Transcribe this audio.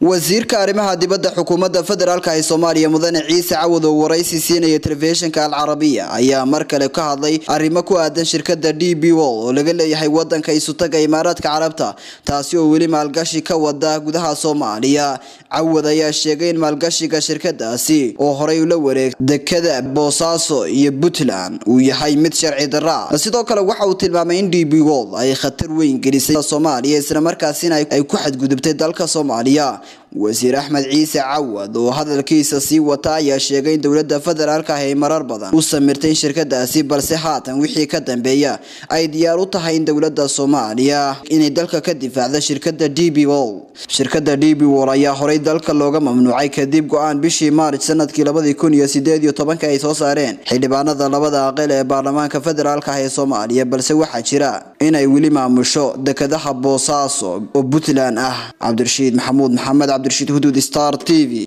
wasiirka arrimaha dibadda xukuumadda federaalk ee soomaaliya mudane ciise cawad oo waraysi siinaya telefishinka alcarabiya ayaa mar kale ka hadlay arrimo ku aadan shirkada d b wol oo laga leeyahay wadanka isutaga imaaraadka carabta taasi oo weli maalgashi ka wada gudaha soomaaliya cawad ayaa sheegay in maalgashiga shirkadaasi oo horey ula wareeg dekada boosaaso iyo puntland uu yahay mid sharci darra sidoo kale waxa uu tilmaamay in d b wol ay khatar weyn gelisay soomaaliya islamarkaasina ay ku xadgudubtay dalka soomaaliya wasiir axmed ciise cawad oo hadalkiisa sii wata ayaa sheegay in dowlada federaalk ah ay marar badan u samirtay shirkadaasi balse haatan wixii ka dambeeya ay diyaar u tahay in dowlada soomaaliya inay dalka ka difaacda shirkada d b wol shirkada d b wol ayaa horey dalka looga mamnuucay kadib go-aan bishii maarch sanadkii labadii kun iyo sideed iyo tobanka ay soo saareen xildhibaanada labada aqal ee baarlamaanka federaalk ah ee soomaaliya balse waxaa jira inay weli maamusho dekadaha boosaaso oo puntland ah cabdirashiid maxamuud maxamed cabdirashiid huduud star t v